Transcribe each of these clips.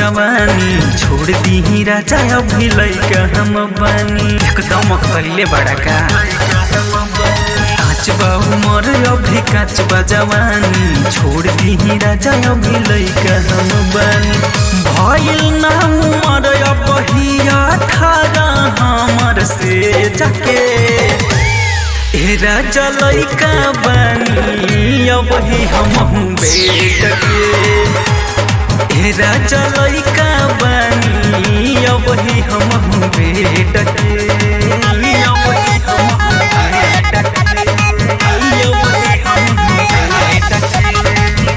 जवानी छोड़ दी राजा अभी लैका हम बानी एकदम कैले बड़ा का काच बा उमर अभी काच बा जवानी छोड़ दी राजा अभी लैका हम बानी भइल ना उमर अबही अठारह हमर से जाके ए राजा लैका बानी अबही हमहु बेट के ए राजा लैका बानी अबही हमहु बेट के अबही हमहु बेट के अबही हमहु बेट के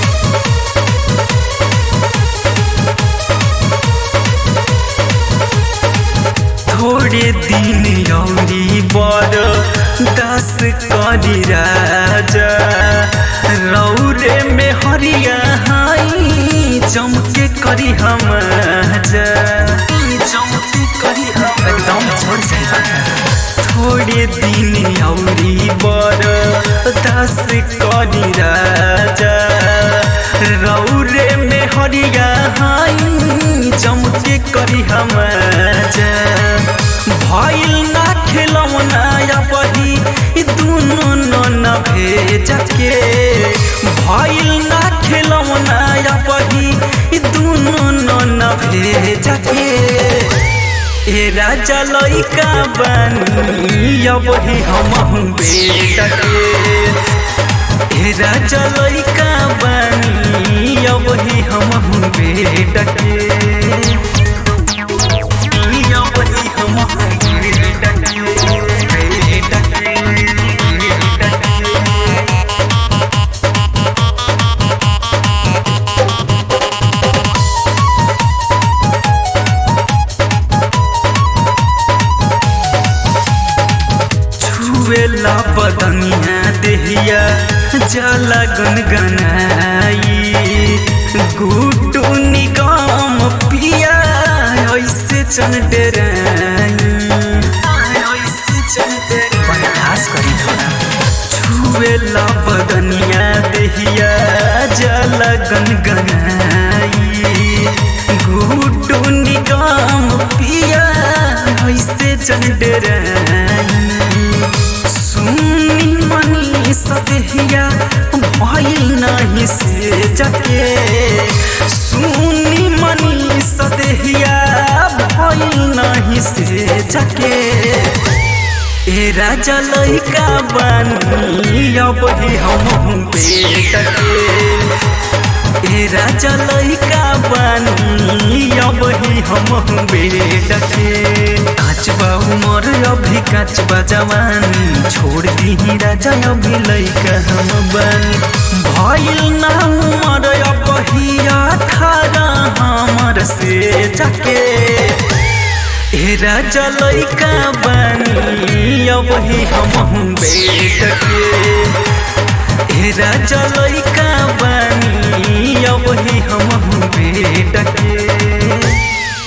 थोड़े दिन औरी बड़ दस करी राजा रौरे में हरिया हाई चमके करी हम जा चमके करी हम एकदम छोड़ थोड़े दिन औरी बड़ दस करी राजा रौरे में हरिया हाई चमके करी हम जा भइल ना खेलौना या बही दुनो न भेज के भइल ना खेलौना या बही दुनो न भेज के ए राजा लइका बानी अब ही हमहु बेटा के ए राजा लइका बानी अब ही हमहु बेटा के छुएला बदनिया देहिया जला गनगनाई गुटू निगम पिया ऐसे चल डराई ऐसे चल बर्दाश्त करी थोड़ा छुएला बदनिया देहिया जला गनगनाई गुटू निगम पिया ऐसे चल डराई सुनी मनी सदेहिया भइल नहीं से जके सुनी मनी सदेहिया भइल नहीं से जके ए राजा लइका बानी अब ही हम बेट के ए राजा लइका बानी अब ही हम बेट के काचबा उमर अभी काचबा जवानी छोड़ दी राजा अभी लइका हम बानी भइल ना उमर अबही अठारह हमर से जाके ए राजा लइका बानी अबही हमहु बेट के ए राजा लइका बानी अबही हमहु बेट के